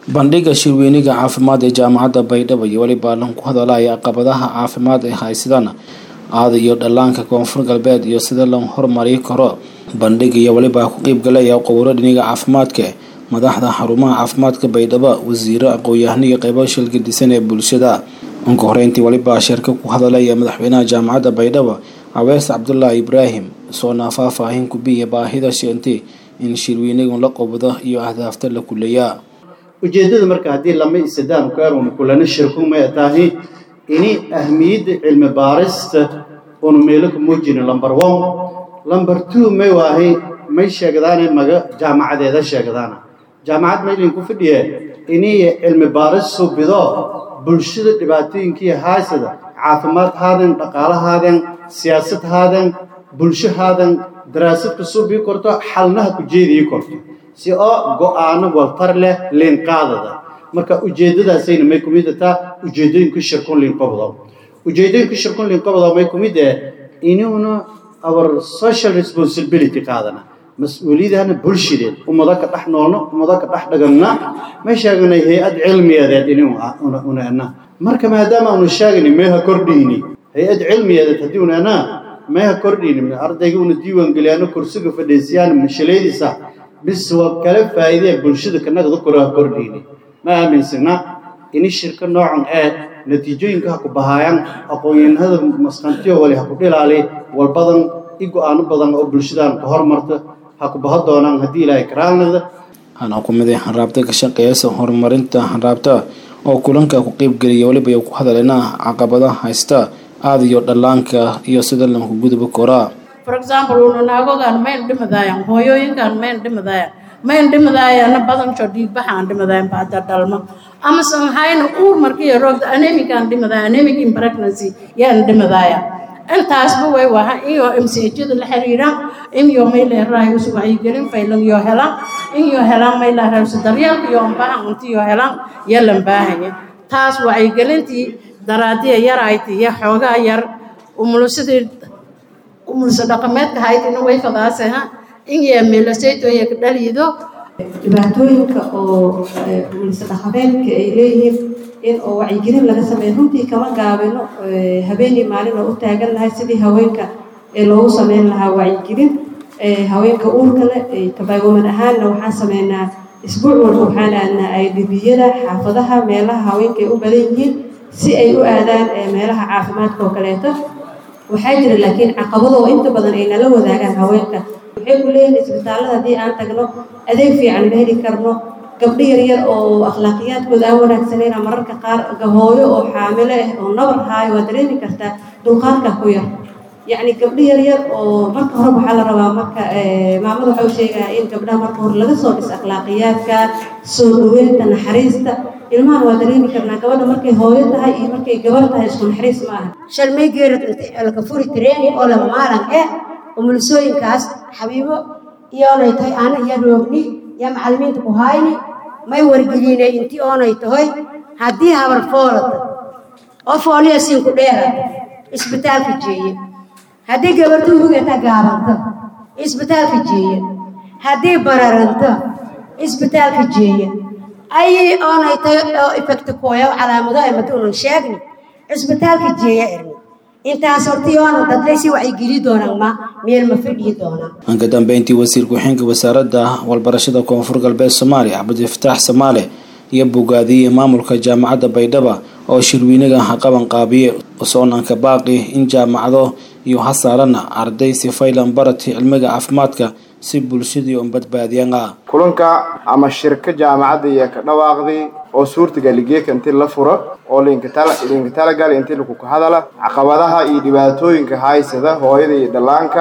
bandhiga shirweyniga caafimaad ee jaamacadda baydhabo iyo weliba lan ku hadalaya caqabadaha caafimaad ee haysadaan aada iyo dhallaanka koonfur galbeed iyo sida loo horumari karo bandhiga iyo weliba ku qeybgalaya qowro dhiniga caafimaadka madaxda xarumaha caafimaadka baydhabo wasiiro aqoon-yahano iyo qeybo shilgadisan ee bulshada unka horeyntii weliba shirka ku hadalaya madaxweynaha jaamacadda baydhabo cawees cabdulaahi ibraahim soona faahfaahin kubiya baahida sheentay in shirweynigan la qobdo iyo ahdaafta la kuleeyaa ujeeddada marka haddii lama isadaan kuarun kulana shirkumay tahay ini ahmiyadda cilmi baarista unu meelo ku muujino number one number two may waahay may sheegdaane maga jaamacadeeda sheegdaana jaamacad maylin ku fadhiye inay cilmi baaris subido bulshada dhibaatooyinkii haysada caafimaad haadan dhaqaalahaadan siyaasad haadan bulsho haadan daraasad ka subii korto xalnaha ku jeedii korto si oo go-aano waltar leh liinqaadada marka ujeeddadaasayna may ku mid ataa ujeeddooyinka shirkun liinqobdo ujeeddooyinka shirkun liinqobdo may ku mid eh inuuna our social responsibility qaadana mas-uuliyadana bulshadeed ummado ka dhex noolno ummado ka dhex dhaganna may sheeganay hay-ad cilmiyadeed inuuna marka maadaama aanu sheegani meeha kordhiyni hay-ad cilmiyadeed haddii unana meeha kordhiyni ardayga una diiwaan geliyaano kursiga fadhiisiyaan mashalaydiisa bis waa kala faa'iidee bulshada kanagda koraa kordhiyni ma aaminsana ini shirka noocan ee natiijooyinka ha ku bahaayaan aqoon-yahanada masqantiyo wali ha ku dhilaali walbadan i go-aano badan oo bulshadan ka hormarta ha ku baho doonaan haddii ilaahay karaalnada hana ku mid hanraabta ka shaqeeyasa horumarinta hanraabta oo kulanka ku qeybgeliya weliba ku hadaleena caqabada haysta aada iyo dhallaanka iyo sida lanku gudubi koraa for example unanaagogaan mayn dhimadaayan hooyooyinkaan mayn dhimadaayan mayn dhimadaayana badansho dhiigbaxaan dhimadaayan baada dhalmo amasan hayna uur markiiyo roogda anemikaan dhimadaaya anemic in pregnancy yaan dhimadaaya intaasba way waha iyo msejada la xiriiraan inyo mayleeraay usu wacyigelin faylan yoo helaan inyo helaan mayleeraysu daryeelka iyo ambahan untiyo helaan yalan baahaya taas wacyigelintii daraadiya yarayti iyo xoogaa yar umulusadii umulso dhaqameedka haytina way fadaaseha inyaa meelasaytoya ka dhaliido dhibaatooyinka oo umulso dhaqameedka ay leeyihiin in oo wacyigelin laga sameeyo runtii kama gaabino habeenii maalin oo u taagan lahay sidii haweenka ee loogu sameyn lahaa wacyigelin haweenka uurka leh kabaagoman ahaanna waxaan sameynaa isbuuc walba waxaan aadnaa aydhibiyada xaafadaha meelaha haweenka ay u badan yihiin si ay u aadaan meelaha caafimaadka oo kaleeto waxaa jira laakiin caqabado oo inta badan ay nala wadaagaan haweenka waxay ku leeyihin isbitaallada haddii aan tagno adeeg fiican ma heli karno gabdho yaryar oo akhlaaqiyaadkooda aan wanaagsanayna mararka qaar gahooyo oo xaamilo ah oo nabar haayo waa dareemi kartaa dulqaadka ku yar yacni gabdho yaryar oo marka hore waxaa la rabaa marka maamada waxa u sheegaya in gabdhaha marka hore laga soo dhis akhlaaqiyaadka soo dhaweynta naxariista ilmahan waa dareemi karnaa gabadha markay hooyo tahay iyo markay gabar tahay isku naxariis ma aha shalmay geerad laka furi training oo lama maalan eh umulisooyinkaas xabiibo iyoonay tahay aana iyo roogni iyo macallimiinta ku hayni may wargelinay intii oonay tahay haddii habar foolata oo fooliya siinku dheerata isbitaalka jeeye haddii gabartu hugata gaabanta isbitaalka jeeye haddii bararanto isbitaalka jeeye ayay oonay tahay oo ifekta kooya calaamado ay matuunan sheegni isbitaalka jeeya erni intaas hortiyoona dadlaysi wacyigeli doonaan ma meel ma fadhiyi doonaan anka dambeyntii wasiir ku-xigeenka wasaaradda walbarashada koonfur galbeed soomaaliya cabdifataax samaale iyo bogaadiyey maamulka jaamacadda baydhaba oo shirweynaga ha qaban qaabiye soonanka baaqi in jaamacado iyo ha saarana arday si faylan barati cilmiga caafimaadka si bulshadii un badbaadiyaan ah kulanka ama shirka jaamacadda iyo ka dhawaaqday oo suurtagaligeeka intii la furo oo linka talagal intii lakuka hadala caqabadaha iyo dhibaatooyinka haysada hooyada iyo dhallaanka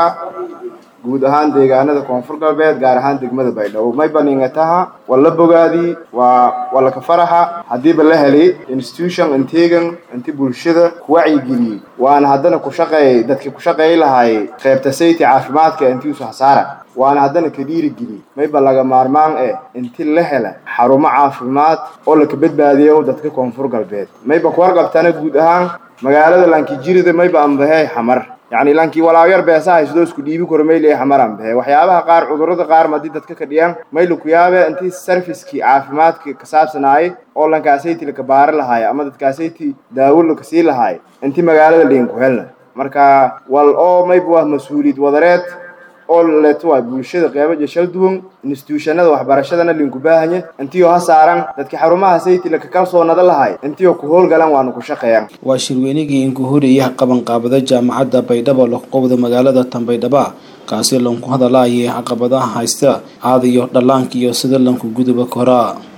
guud ahaan deegaanada koonfur galbeed gaar ahaan degmada baydhabo may baningataha waa la bogaadii waa waa laka faraxa haddiiba la helay institution integan inti bulshada ku wacyigeliyey waana haddana ku shaqeeyay dadkii ku shaqeey lahaayey qaybta sayti caafimaadka intii usu hasaara waana haddana ka dhiirigeliyey mayba laga maarmaan eh inti la hela xarumo caafimaad oo laka badbaadiyo dadka koonfur galbeed mayba ku warqabtana guud ahaan magaalada lankijirida mayba ambahey xamar yacni lankii walaawyar beesa haysadoo isku dhiibi karo mayli xamaran behe waxyaabaha qaar cudurrada qaar madii dadka ka dhiyaan maylu ku yaabe intii serviskii caafimaadka ka saabsanaayay oo lankaasayti laka baari lahaaya ama dadkaasayti daawo laka sii lahaaya intii magaalada liin ku helna marka wal oo mayba waa mas-uuliyad wadareed oo leeto waa bulshada qeybaja shal duwan instituushanada waxbarashadana linku baahanya intiioo ha saaran dadka xarumaha sayti laka kalsoonada lahay intiioo ku howlgalan waanu ku shaqeeyaan waa shirweynigii inkuhuriyaha qabanqaabada jaamacadda baydhabo laqowda magaalada tanbaydhaba kaasi lanku hadalaayay caqabadaha haysta aada iyo dhallaanka iyo sida lanku guduba koraa